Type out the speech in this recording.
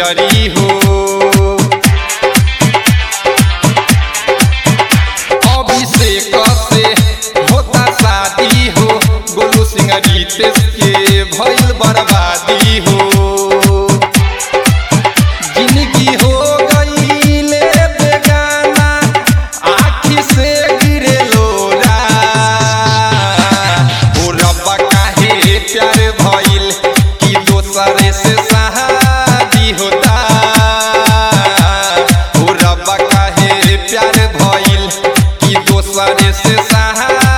गुजरी हो अभिषेक से होता शादी हो गोलू सिंह रितेश के भइल बर्बादी हो जिंदगी हो गईले बेगाना आखी से गिरे लोरा ओ रब्बा काहे प्यार भइल कि दोसरे से शादी होता ओ रब्बा काहे प्यार भइल कि दोसरे से शादी